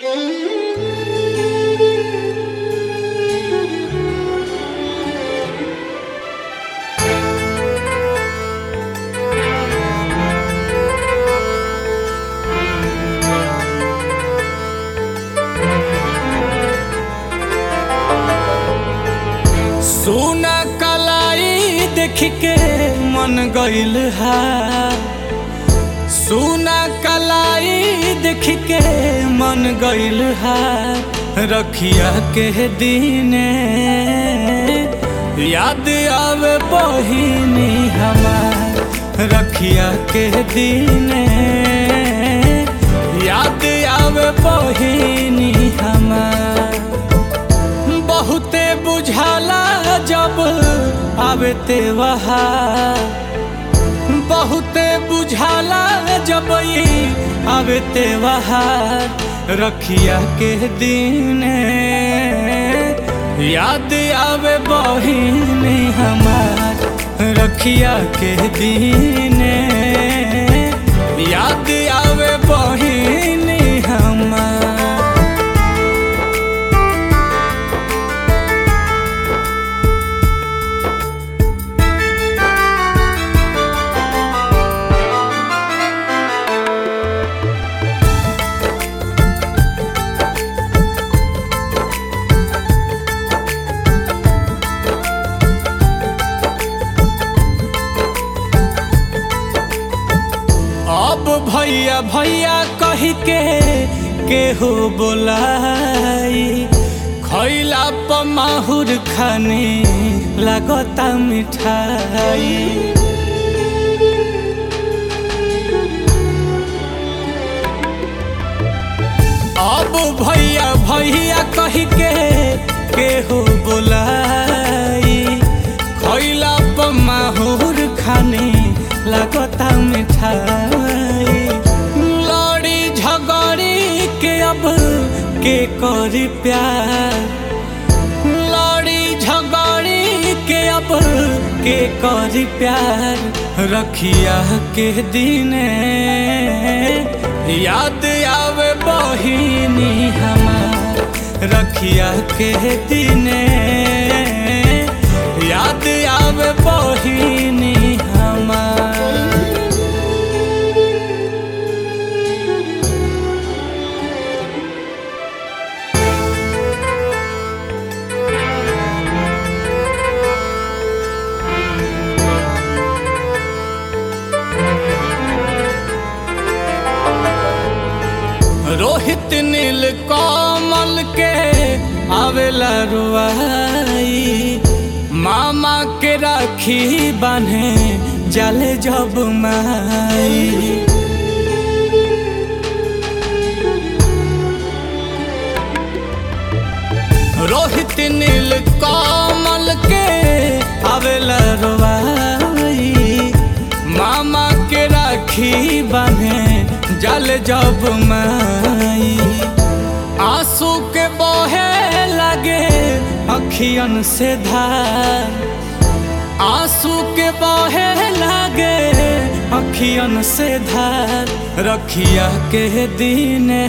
सोना कलाई देख के मन गइल हा सोना कलाई देख के मन गइल हा रखिया के दिने याद आवे बहिनी हमार रखिया के दिने याद आवे बहिनी हमार बहुते बुझाला जब आवे ते वहाँ बहुते बुझाला जब ई आवे ते वहाँ रखिया के दिन याद आवे बहिनी हमार रखिया के दिन याद आवे बहिनी हमार अब भैया भैया कही के केहू बोलाई खैला पमाहुर खाने लागता मिठाई अब भैया भैया कही के केहू बोलाई खैला पमाहुर खाने लागता मिठाई लड़ी झगड़ी के अब के करी प्यार लड़ी झगड़ी के अब के करी प्यार रखिया के दिने याद आवे बहिनी हमार रखिया के दिने याद आवे बहिनी हमार रोहित नील कमल के आवेला रुआई मामा के राखी बान्हे जाले जब माई रोहित नील कमल के आवेला रुआई मामा के राखी बान्हे जल जब माई आंसू के बहे लगे अखियन से धार आंसू के बहे लगे अखियन से धार रखिया के दिने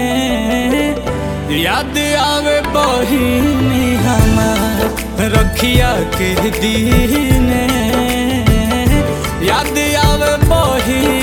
याद आवे बहिनी हमार रखिया के दिने याद आवे बहिनी